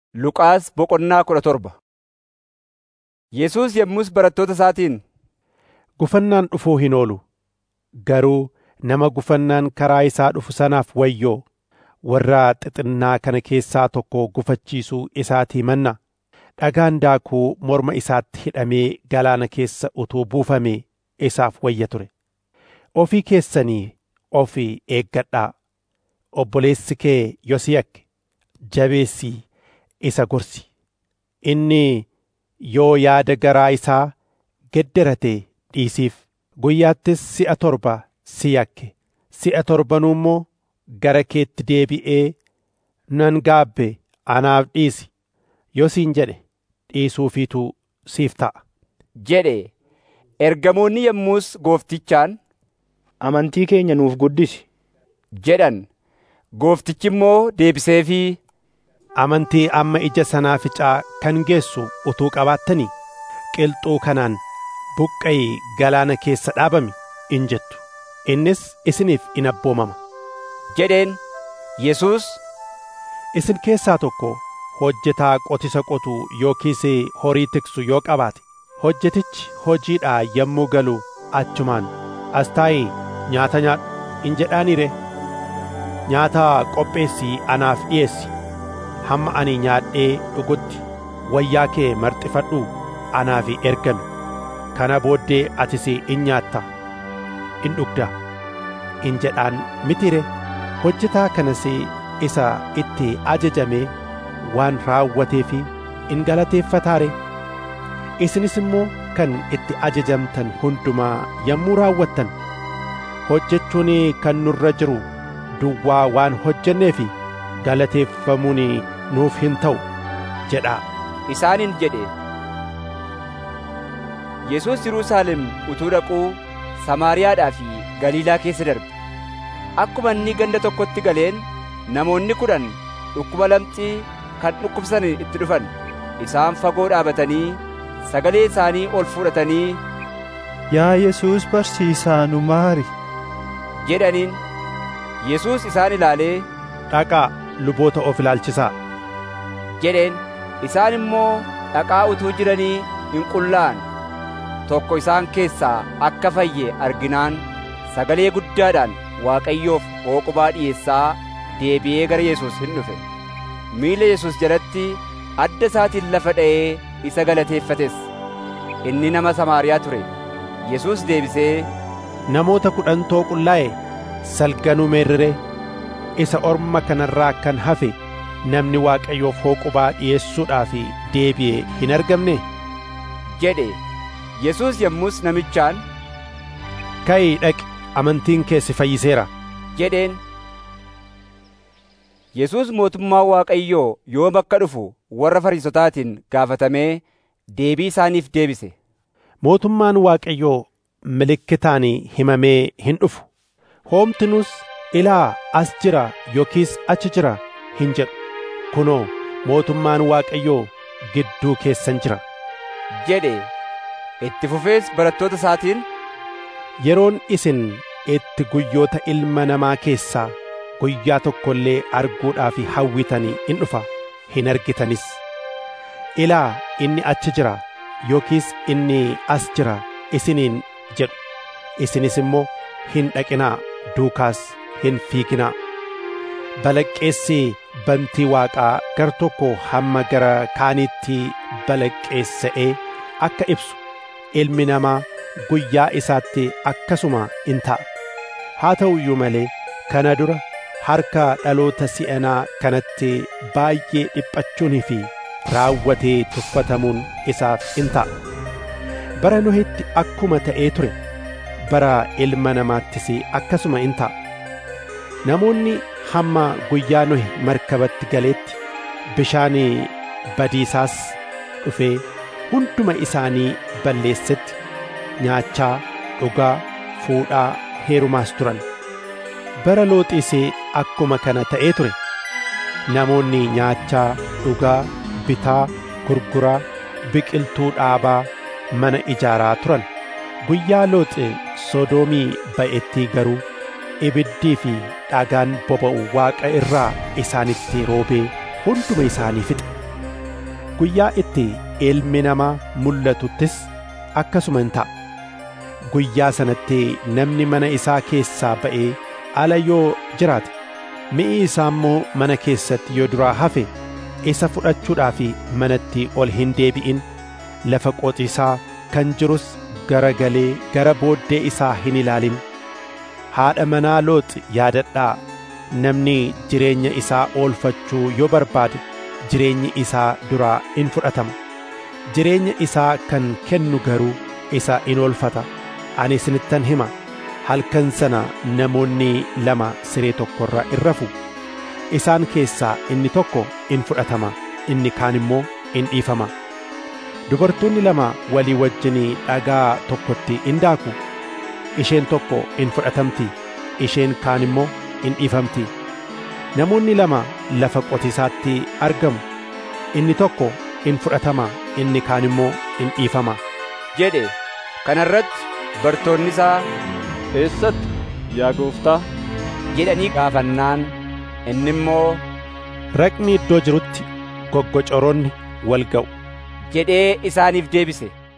Luqaas boqonnaa kudha torba Yesuus yommus barattoota isaatiin, Gufannaan dhufuu hin oolu. Garuu nama gufannaan karaa isaa dhufu sanaaf wayyoo! Warra xixinnaa kana keessaa tokko gufachiisuu isaatii mannaa dhagaan daakuu morma isaatti hidhamee galaana keessa utuu buufamee isaaf wayya ture. Ofii keessanii ofii eeggadhaa. Obboleessi kee yoo si yakke jabeessii isa gorsi. Inni yoo yaada garaa isaa gedderatee dhiisiif. Guyyaattis si'a torba si yakke. Si'a torbanuu immoo gara keetti deebi'ee nan gaabbe anaaf dhiisi yoo siin jedhe dhiisuufiitu siif ta'a. jedhe ergamoonni yommus gooftichaan Amantii keenya nuuf guddisi. jedhan. Gooftichi immoo deebiseefii Amantii amma ija sanaaficaa kan geessu utuu qabaattanii qilxuu kanaan buqqa'ii galaana keessa dhaabami in jettu. Innis isiniif in abboomama. jedheen. Yesuus Isin keessaa tokko hojjetaa qotisa qotu yookiis horii tiksu yoo qabaate hojjetichi hojiidhaa yommuu galu achumaan as taa'ii nyaata nyaadhu in jedhaanii ree nyaata qopheessii anaaf dhi'eessi hamma ani nyaadhee dhugutti wayyaa kee marxifadhuu anaaf ergami kana booddee atis in nyaatta in dhugda in jedhaan mitire hojjetaa kanas isa itti ajajamee waan raawwateefi in galateeffataare isinis immoo kan itti ajajamtan hundumaa yommuu raawwattan hojjechuun kan nurra jiru duwwaa waan hojjenneefi galateeffamuun nuuf hin ta'u jedhaa isaaniin jedhe. Yesuus Yerusaalem utuu dhaquu Samaariyaadhaa fi Galiilaa keessa darbe. Akkuma inni ganda tokkotti galeen namoonni kudhan dhukkuba lamxii kan dhukkubsan itti dhufan. Isaan fagoo dhaabatanii sagalee isaanii ol fudhatanii Yaa Yesuus barsiisaa nu maari. jedhaniin. Yesuus isaan ilaalee dhaqaa luboota of ilaalchisaa jedheen. Isaan immoo dhaqaa utuu jiranii hin qullaa'an. Tokko isaan keessaa akka fayye arginaan sagalee guddaadhaan Waaqayyoof hooqubaa dhi'eessaa deebi'ee gara Yesuus hin dhufe. Miila Yesuus jalatti adda isaatiin lafa dha'ee isa galateeffates. Inni nama Samaariyaa ture. Yesuus deebisee namoota kudhantoo qullaa'e salganuu meerree isa orma kanarraa kan hafe namni Waaqayyoof hooqubaa dhi'eessuudhaaf deebi'ee hin argamne jedhe. Yesuus yommus namichaan ka'ii dhaqi amantiin kee si fayyiseera jedheen. Yesuus mootummaa Waaqayyoo yoom akka dhufu warra Fariisotaatiin gaafatamee deebii isaaniif deebise. Mootummaan Waaqayyoo milikkitaan himamee hin dhufu. Hoomtinus ilaa as jira yookiis achi jira hin jedhu. Kunoo mootummaan Waaqayyoo gidduu keessan jira. jedhe itti fufees barattoota isaatiin Yeroon isin itti guyyoota ilma namaa keessaa guyyaa tokko illee arguudhaaf hawwitanii in dhufa hin argitanis. Ilaa inni achi jira yookiis inni as jira isiniin jedhu. Isinis immoo hin dhaqinaa duukaas hin fiiginaa. Balaqqeessi bantii waaqaa gar tokko hamma gara kaaniitti balaqqeessa'ee akka ibsu ilmi namaa guyyaa isaatti akkasuma in ta'a. Haa ta'u iyyuu malee kana dura harka dhaloota si'anaa kanatti baay'ee dhiphachuunii fi raawwatee tuffatamuun isaaf in ta'a. Bara Nohitti akkuma ta'ee ture bara ilma namaattis akkasuma in ta'a. Namoonni hamma guyyaa Nohi markabatti galeetti bishaan badiisaas dhufee hunduma isaanii balleessetti nyaachaa dhugaa fuudhaa heerumaas turan bara looxiis akkuma kana ta'ee ture namoonni nyaachaa dhugaa bitaa gurguraa biqiltuu dhaabaa mana ijaaraa turan guyyaa looxi sodoomii ba'etti garuu ibiddii fi dhagaan boba'u waaqa irraa isaanitti roobee hunduma isaanii fixe guyyaa itti ilmi namaa mul'atuttis akkasuma hin ta'a guyyaa sanatti namni mana isaa keessaa ba'ee ala yoo jiraate mi'i isaa immoo mana keessatti yoo duraa hafe isa fudhachuudhaaf manatti ol hin deebi'in lafa qotiisaa kan jirus garagalee gara booddee isaa hin ilaalin haadha manaa looxi yaadadhaa namni jireenya isaa oolfachuu yoo barbaade jireenyi isaa duraa in fudhatama jireenya isaa kan kennu garuu isa in oolfata ani isinittan hima halkan sana namoonni lama siree tokkorra in rafu isaan keessaa inni tokko in fudhatama inni kaan immoo in dhiifama dubartoonni lama walii wajjin dhagaa tokkotti in daaku isheen tokko in fudhatamti isheen kaan immoo in dhiifamti namoonni lama lafa qotiisaatti argamu inni tokko in fudhatama inni kaan immoo in dhiifama jedhe kana irratti bartoonni isaa Eessatti yaa gooftaa? jedhanii gaafannaan inni immoo raqni iddoo jirutti goggocoroonni wal ga'u jedhee isaaniif deebise